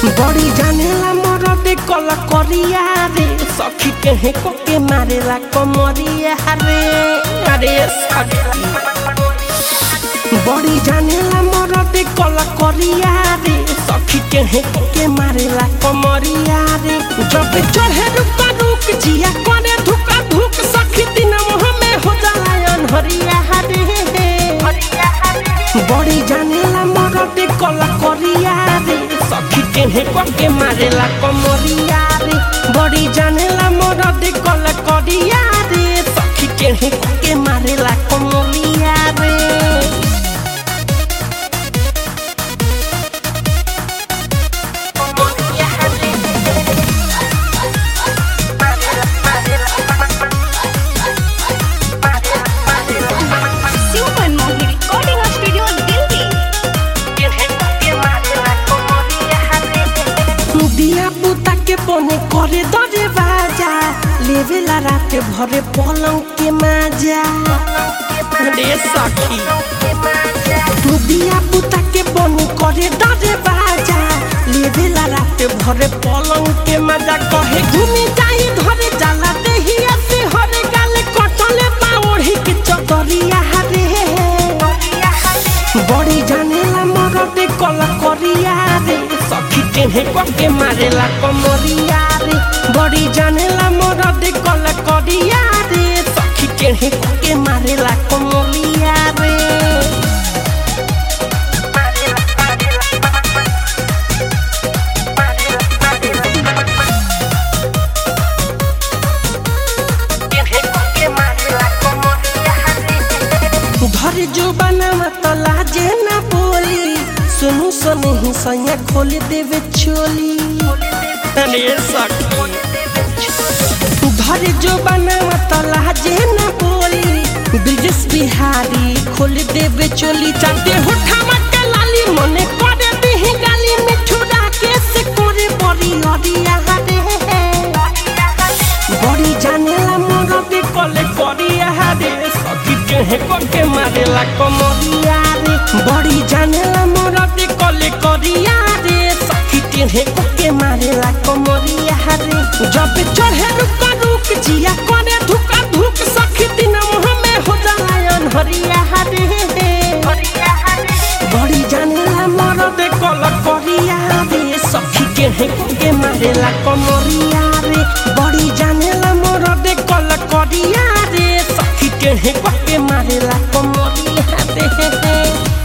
बड़ी जानेला मरदे कला करिया रे सखी केहे को के मारेला कमरिया रे अरे सखी बड़ी जानेला मरदे कला करिया रे सखी केहे को के मारेला कमरिया रे जब चढ़े रुक रुक जिया करे धुका धुक सखी दिन में हो जाला अनहरिया रे बड़ी जानेला मरदे कला करिया रे सखी केहे पके मारेला कमरिया रे बड़ी जानेला मरदे कला करिया रे सखी केहे पके मारेला कमरिया रे Super Mohi Recording Studio Delhi. दिया पुता के बने करे दरे बाजा लेवेला रात भरे पलंग के माजा रे सखी दिया पुता के बने करे दरे बाजा लेवेला रात भरे पलंग के माजा कहे घूमी जाई धरे जाला देहिया से हरे गाले कटले बाओढ़ी के चतरिया रे बड़ी जानेला मरदे कला करिया रे सखी केहे पके मारेला कमरिया रे बड़ी जानेला मरदे कला करिया रे सखी केहे पके मारेला कमरिया रे धर जो बनावा तो लाजे ना बोली सुनु सुनु ही सैया खोल देवे चोली अरे सखी धर जो बनावा तो लाजे ना बोली ब्रिजेश बिहारी खोल देवे चोली चाहते होठावा के लाली मने करे दिही गाली मिठुरा के से करे बड़ी अरिया रे बड़ी जानेला मरदे कले करिया रे सखी केहे पके मारेला कमरिया रे बड़ी जानेला मरदे कले करिया रे सखी केहे पके मारेला कमरिया रे जब चढ़े रुक रुक जिया करे धुका धुक सखी दिन में हो जाला अनहरिया रे बड़ी जानेला मरदे कल करिया रे सखी केहे पके मारेला कमरिया रे बड़ी जानेला मरदे कल करिया रे सखी केहे पके मारेला कमरिया रे